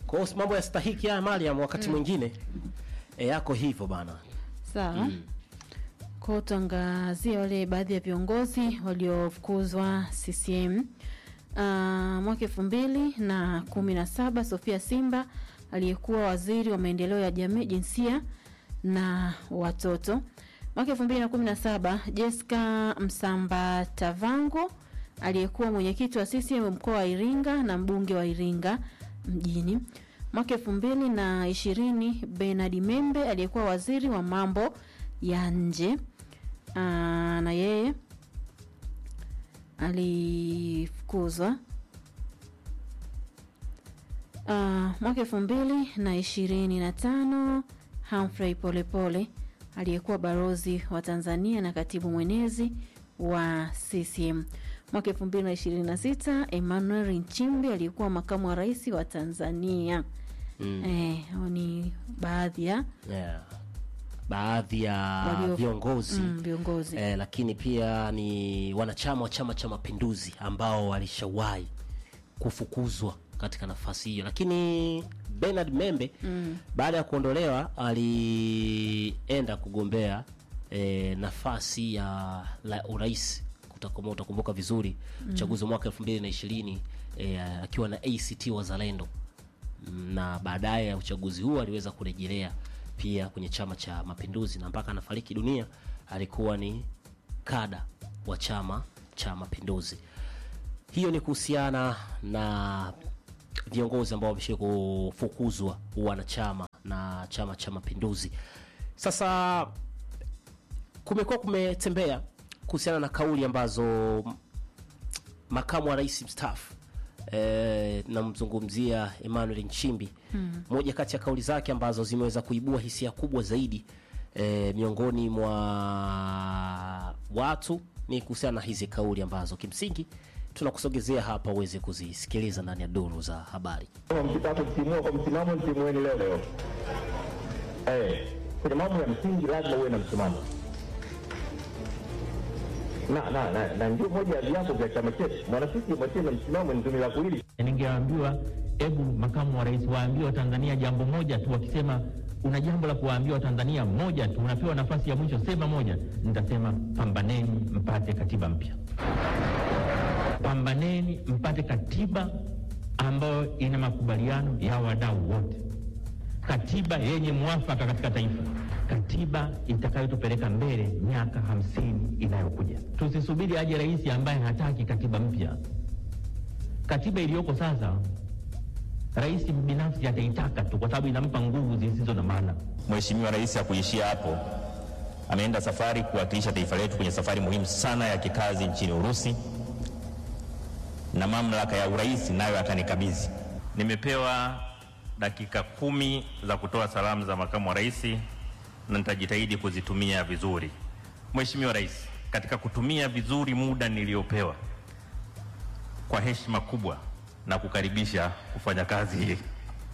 Kwa hiyo mambo ya stahiki haya Mariam, wakati mwingine e, yako hivyo bana. Sawa. Kwa tuangazie wale baadhi ya viongozi waliofukuzwa CCM. Uh, mwaka elfu mbili na kumi na saba Sofia Simba aliyekuwa waziri wa maendeleo ya jamii, jinsia na watoto. Mwaka elfu mbili na kumi na saba Jessica Msamba Tavango aliyekuwa mwenyekiti wa CCM mkoa wa Iringa na mbunge wa Iringa mjini. Mwaka elfu mbili na ishirini Bernard Membe aliyekuwa waziri wa mambo ya nje Aa, na yeye alifukuzwa Ah, mwaka elfu mbili na ishirini na tano Humphrey Polepole aliyekuwa balozi wa Tanzania na katibu mwenezi wa CCM. Mwaka elfu mbili na ishirini na sita Emmanuel Nchimbi aliyekuwa makamu wa rais wa Tanzania. Eh, hao ni baadhi ya Yeah. Baadhi ya Walio- viongozi mm, viongozi eh, lakini pia ni wanachama wa Chama cha Mapinduzi ambao walishawahi kufukuzwa katika nafasi hiyo, lakini Bernard Membe baada ya kuondolewa alienda kugombea eh, nafasi ya la urais Utakumbuka, utakumbuka vizuri uchaguzi wa mwaka 2020 eh, akiwa na ACT Wazalendo na baadaye ya uchaguzi huo aliweza kurejelea pia kwenye chama cha mapinduzi na mpaka anafariki dunia alikuwa ni kada wa chama cha mapinduzi hiyo ni kuhusiana na viongozi ambao wameshia kufukuzwa wanachama na chama cha mapinduzi sasa kumekuwa kumetembea kuhusiana na kauli ambazo makamu wa rais mstaafu eh, namzungumzia Emmanuel Nchimbi moja kati ya kauli zake ambazo zimeweza kuibua hisia kubwa zaidi eh, miongoni mwa watu ni kuhusiana na hizi kauli ambazo kimsingi tunakusogezea hapa uweze kuzisikiliza ndani ya duru za habari. Kama mkitaka kutimua kwa msimamo, mtimueni leo leo. Eh, kwenye mambo ya msingi lazima uwe na msimamo, na na na, na ndio moja ya viapo vya chama chetu. Mwana CCM asiye na msimamo ni tumi la kuili. Ningeambiwa hebu makamu wa rais waambie Watanzania jambo moja tu, wakisema una jambo la kuwaambia Watanzania moja tu, unapewa nafasi ya mwisho, sema moja. Nitasema pambaneni mpate katiba mpya, pambaneni mpate katiba ambayo ina makubaliano ya wadau wote, katiba yenye mwafaka katika taifa, katiba itakayotupeleka mbele miaka hamsini inayokuja. Tusisubiri aje rais ambaye hataki katiba mpya. Katiba iliyoko sasa rais binafsi ataitaka tu kwa sababu inampa nguvu zisizo na maana. Mheshimiwa Rais hakuishia hapo, ameenda safari kuwakilisha taifa letu kwenye safari muhimu sana ya kikazi nchini Urusi, na mamlaka ya urais nayo atanikabidhi. Nimepewa dakika kumi za kutoa salamu za makamu wa rais na nitajitahidi kuzitumia vizuri. Mheshimiwa Rais, katika kutumia vizuri muda niliopewa, kwa heshima kubwa na kukaribisha kufanya kazi hii.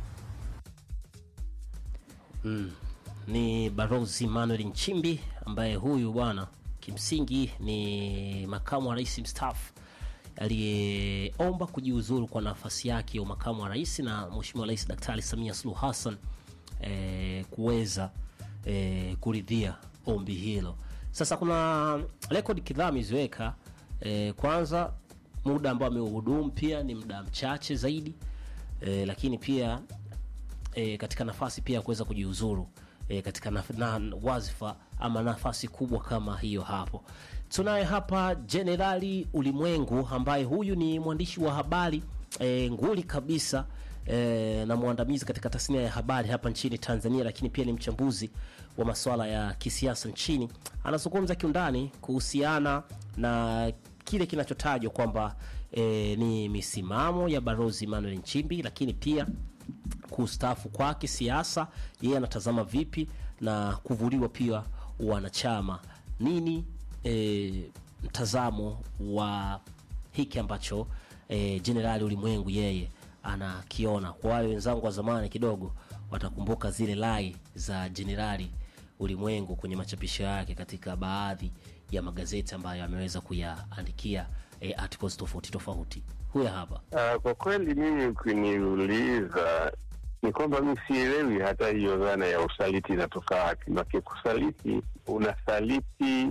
ni Barozi Manuel Nchimbi ambaye huyu bwana kimsingi ni makamu wa rais mstaafu aliyeomba kujiuzuru kwa nafasi yake ya makamu wa rais na Mheshimiwa Rais Daktari Samia Suluhu Hassan eh, kuweza eh, kuridhia ombi hilo. Sasa kuna rekodi kadhaa ameziweka eh, kwanza muda ambao ameuhudumu pia ni muda mchache zaidi eh, lakini pia e, katika nafasi pia ya kuweza kujiuzuru e, katika naf na, wazifa ama nafasi kubwa kama hiyo hapo. Tunaye hapa Jenerali Ulimwengu ambaye huyu ni mwandishi wa habari e, nguli kabisa e, na mwandamizi katika tasnia ya habari hapa nchini Tanzania, lakini pia ni mchambuzi wa masuala ya kisiasa nchini. Anazungumza kiundani kuhusiana na kile kinachotajwa kwamba e, ni misimamo ya Balozi Emmanuel Nchimbi, lakini pia kustaafu kwake siasa, yeye anatazama vipi na kuvuliwa pia wanachama nini, e, mtazamo wa hiki ambacho e, Jenerali Ulimwengu yeye anakiona. Kwa wale wenzangu wa zamani kidogo watakumbuka zile lai za Jenerali Ulimwengu kwenye machapisho yake katika baadhi ya magazeti ambayo ameweza kuyaandikia e, articles tofauti tofauti. Huya hapa Uh, kwa kweli mimi ukiniuliza ni kwamba mi sielewi hata hiyo dhana ya usaliti inatoka wapi. Maki kusaliti, unasaliti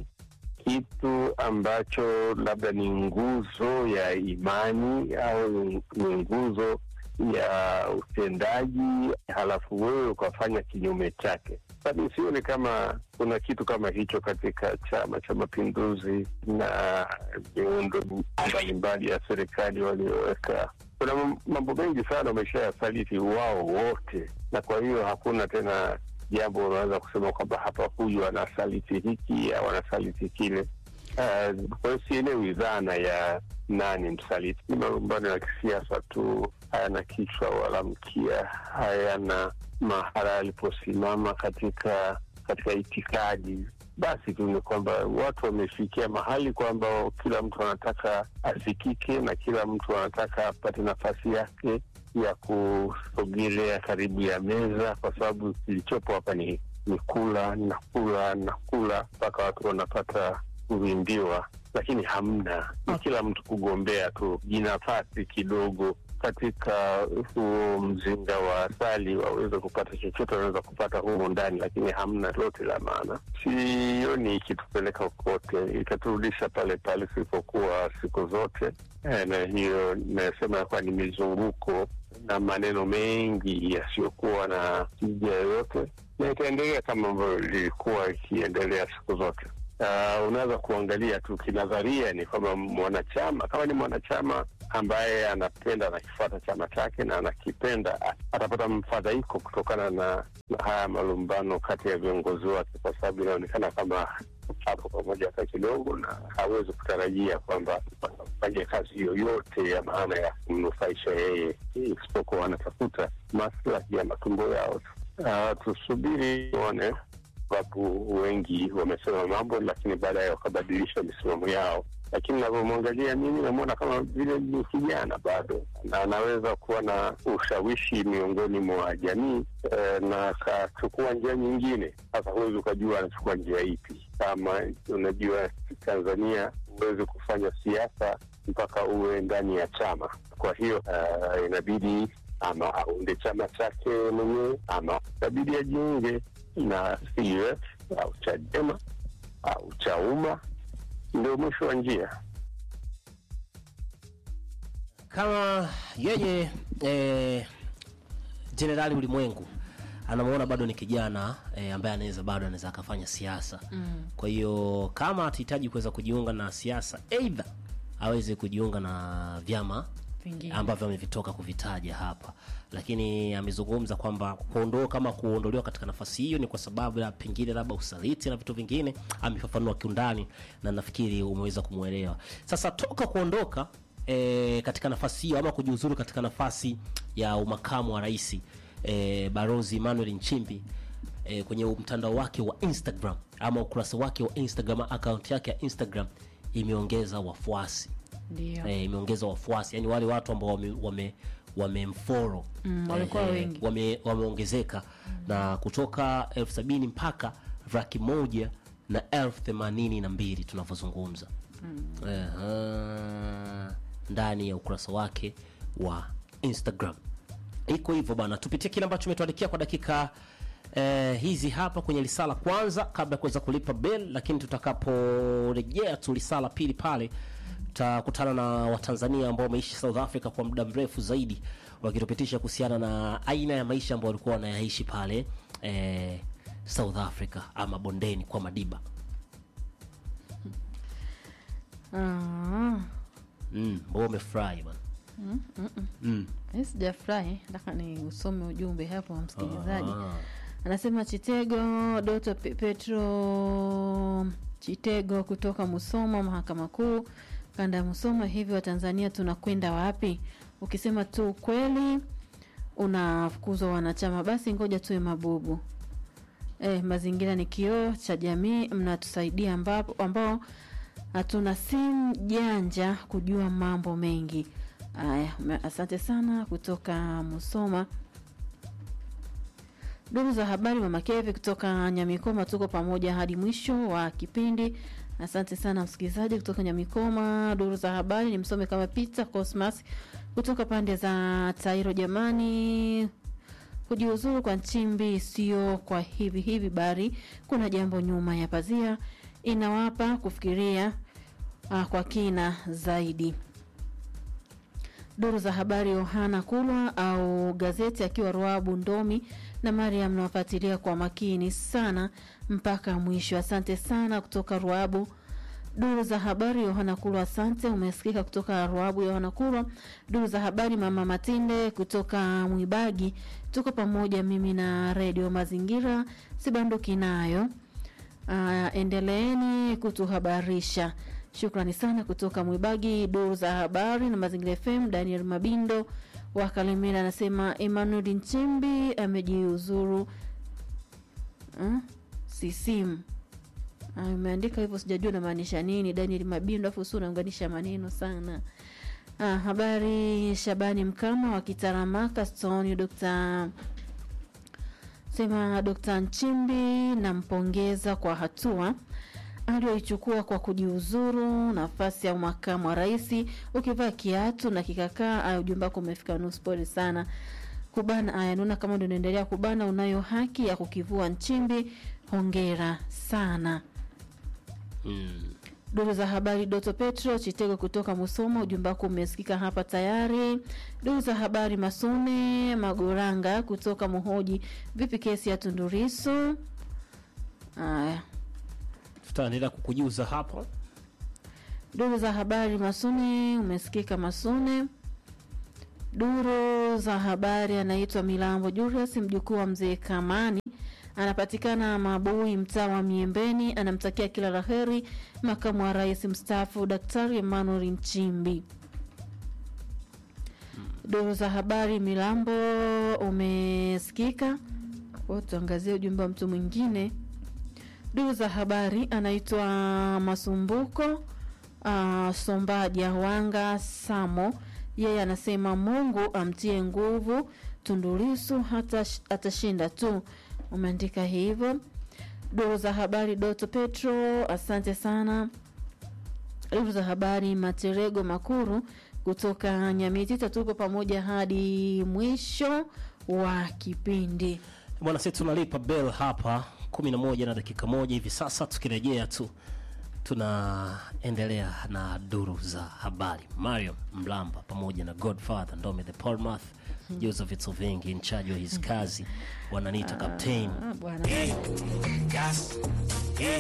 kitu ambacho labda ni nguzo ya imani au ni ni nguzo ya utendaji, halafu wewe ukafanya kinyume chake. Sasa sioni kama kuna kitu kama hicho katika Chama cha Mapinduzi na miundo mbalimbali ya serikali walioweka. Kuna mam- mambo mengi sana wameshayasaliti wao wote, na kwa hiyo hakuna tena jambo unaweza kusema kwamba hapa huyu anasaliti hiki au anasaliti kile. Uh, kwa hiyo sielewi dhana ya nani msaliti. Ni malumbano ya kisiasa tu, hayana kichwa wala mkia, hayana mahala aliposimama katika katika itikadi. Basi tu ni kwamba watu wamefikia mahali kwamba kila mtu anataka asikike na kila mtu anataka apate nafasi yake ya kusogelea karibu ya meza, kwa sababu kilichopo hapa ni ni kula na kula na kula mpaka watu wanapata kuvimbiwa, lakini hamna, ni kila mtu kugombea tu jinafasi kidogo katika huo mzinga wa asali waweze kupata chochote wanaweza kupata humu ndani, lakini hamna lote la maana. Sioni ikitupeleka kokote, itaturudisha pale pale tulipokuwa siku zote. Eh, na hiyo inayosema yakuwa ni mizunguko na maneno mengi yasiyokuwa na tija yoyote, na itaendelea kama ambavyo lilikuwa ikiendelea siku zote. Uh, unaweza kuangalia tu kinadharia ni kwamba mwanachama kama ni mwanachama ambaye anapenda anakifuata chama chake na anakipenda a- atapata mfadhaiko kutokana na, na haya malumbano kati ya viongozi wake, kwa sababu inaonekana kama hapo pamoja hata kidogo, na hawezi kutarajia kwamba watafanya kazi yoyote ya maana ya kumnufaisha yeye, isipokuwa wanatafuta maslahi ya matumbo yao tu. Uh, tusubiri tuone sababu wengi wamesema mambo lakini baadaye wakabadilisha misimamo yao. Lakini navyomwangalia mimi, namwona kama vile ni kijana bado, na anaweza kuwa na ushawishi miongoni mwa jamii eh, na akachukua njia nyingine. Sasa huwezi ukajua anachukua njia ipi. Kama unajua Tanzania huwezi kufanya siasa mpaka uwe ndani ya chama. Kwa hiyo uh, inabidi ama aunde chama chake mwenyewe ama inabidi ajiunge na CUF au Chadema au Chauma, ndio mwisho wa njia. kama yeye eh, Jenerali Ulimwengu anamuona bado ni kijana eh, ambaye anaweza bado anaweza akafanya siasa mm. Kwa hiyo kama atahitaji kuweza kujiunga na siasa, aidha aweze kujiunga na vyama Vingine. ambavyo amevitoka kuvitaja hapa, lakini amezungumza kwamba kuondoka kama kuondolewa katika nafasi hiyo ni kwa sababu ya pengine labda usaliti na vitu vingine, amefafanua kiundani na nafikiri umeweza kumwelewa. Sasa toka kuondoka e, katika nafasi hiyo ama kujiuzuru katika nafasi ya umakamu wa rais e, Barozi Emmanuel Nchimbi e, kwenye mtandao wake wa Instagram ama ukurasa wake wa Instagram, akaunti yake ya Instagram imeongeza wafuasi Ndio. eh, imeongeza wafuasi yani wale watu ambao wame, wame wamemfollow Mm, walikuwa eh, wengi. wame, wameongezeka na kutoka elfu sabini mpaka laki moja na elfu themanini na mbili tunavyozungumza Ehe, ndani ya ukurasa wake wa Instagram iko hivyo bana tupitie kile ambacho umetuandikia kwa dakika eh, hizi hapa kwenye lisala kwanza kabla ya kuweza kulipa bel lakini tutakaporejea tu lisala pili pale tutakutana na watanzania ambao wameishi south africa kwa muda mrefu zaidi wakitupitisha kuhusiana na aina ya maisha ambao walikuwa wanayaishi pale eh, south africa ama bondeni kwa madiba Ah, mm, mbao umefurahi bana mm. mimi sijafurahi, nataka ni usome ujumbe hapo wa msikilizaji. Ah. Anasema Chitego Doto Pe- Petro Chitego kutoka Musoma, mahakama kuu kanda ya Musoma. Hivi Watanzania tunakwenda wapi? Ukisema tu ukweli unafukuzwa wanachama, basi ngoja tuwe mabubu. Eh, mazingira ni kioo cha jamii, mnatusaidia ambapo ambao hatuna simu janja kujua mambo mengi. Haya, me- asante sana kutoka Musoma. Duru za habari Mama Keve kutoka Nyamikoma, tuko pamoja hadi mwisho wa kipindi. Asante sana msikilizaji kutoka Nyamikoma. Duru za habari ni msome kama Peter Cosmas kutoka pande za Tairo. Jamani, kujiuzuru kwa Nchimbi sio kwa hivi hivi, bali kuna jambo nyuma ya pazia, inawapa kufikiria uh, kwa kina zaidi. Duru za habari Yohana Kulwa au gazeti akiwa Ruabu Ndomi na Mariam nawafuatilia kwa makini sana mpaka mwisho. Asante sana kutoka Ruabu. Duru za habari Yohana Kulwa, asante. Umesikika kutoka Ruabu Yohana Kulwa. Duru za habari Mama Matinde kutoka Mwibagi, tuko pamoja mimi na Redio Mazingira, sibanduki nayo. Uh, endeleeni kutuhabarisha. Shukrani sana kutoka Mwibagi, duru za habari na Mazingira FM. Daniel Mabindo wa Kalemera anasema Emmanuel Nchimbi amejiuzuru uh, sisimu umeandika hivyo, sijajua namaanisha nini. Daniel Mabindo, afu si unaunganisha maneno sana. Ah, habari Shabani Mkama wa Kitaramaka Stone, Dr. sema Dr. Nchimbi nampongeza kwa hatua aliyoichukua kwa kujiuzuru nafasi ya makamu wa rais. Ukivaa kiatu na kikakaa, aya, ujumbe wako umefika nusu. Pole sana kubana. Aya, naona kama ndio unaendelea kubana, unayo haki ya kukivua Nchimbi. Hongera sana. Mm. Duru za habari Doto Petro Chitego kutoka Musoma, ujumbe wako umesikika hapa tayari. Duru za habari Masune Magoranga kutoka Muhoji, vipi kesi ya Tundurisu? Aya, Tutaendelea kukujuza hapo. duru za habari Masune umesikika Masune. Duru za habari anaitwa Milambo Julius, mjukuu wa mzee Kamani, anapatikana Mabui, mtaa wa Miembeni. Anamtakia kila la heri makamu wa rais mstaafu Daktari Emmanuel Nchimbi. Duru za habari Milambo umesikika. Kwa tuangazie ujumbe wa mtu mwingine. Duru za habari anaitwa Masumbuko uh, Sombaja Wanga Samo, yeye anasema Mungu amtie nguvu Tundulisu hata atashinda tu. Umeandika hivyo. Duru za habari Doto Petro, asante sana. Duru za habari Materego Makuru kutoka Nyamitita, tuko pamoja hadi mwisho wa kipindi. Bwana, sisi tunalipa bell hapa kumi na moja na dakika moja hivi sasa. Tukirejea tu tunaendelea na duru za habari. Mario Mlamba pamoja na Godfather Ndome the Palmath Joseph vitu vingi in charge wa his kazi wananiita captain Ah, bwana.